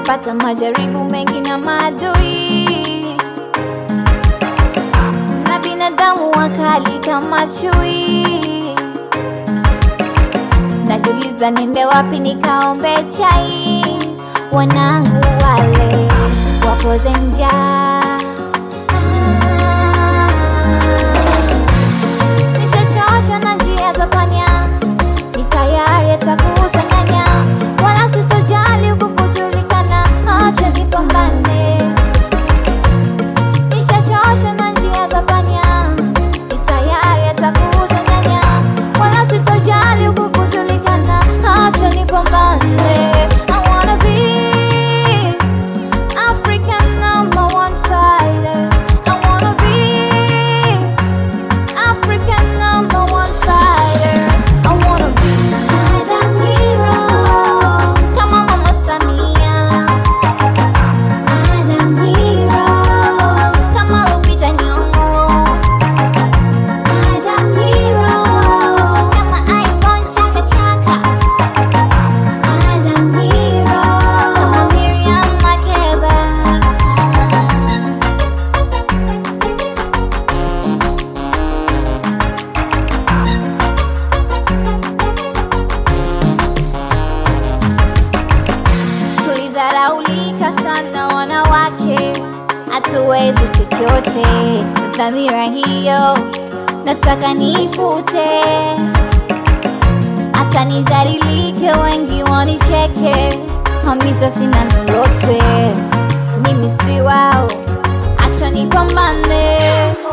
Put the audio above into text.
nimepata majaribu mengi na maadui na binadamu wakali kama chui. Najiuliza niende wapi nikaombe chai, wanangu wale wapoze njaa. Nishachoshwa na njia za panya, ni tayari atakusanganya, wala sitojali huku kujulikana, acha nipambane. Nishachoshwa na njia za panya, ni tayari atakusanganya, wala sitojali huku kujulikana, acha nipambane. I wanna be African number one fighter. I wanna be African number one fighter. I wanna be Adam hero. Kama Mama Samia. Adam hero. Kama Lupita Nyong'o. Adam hero. Kama Ivon Chaka Chaka. Adam hero. Kama Miriam Makeba. Tulidharaulika sana wanawake, hatuwezi chochote. Dhamira hiyo nataka niifute, hata nidhalilike, wengi wanicheke, hamisa sina lolote, mimi si wao, acha nipambane.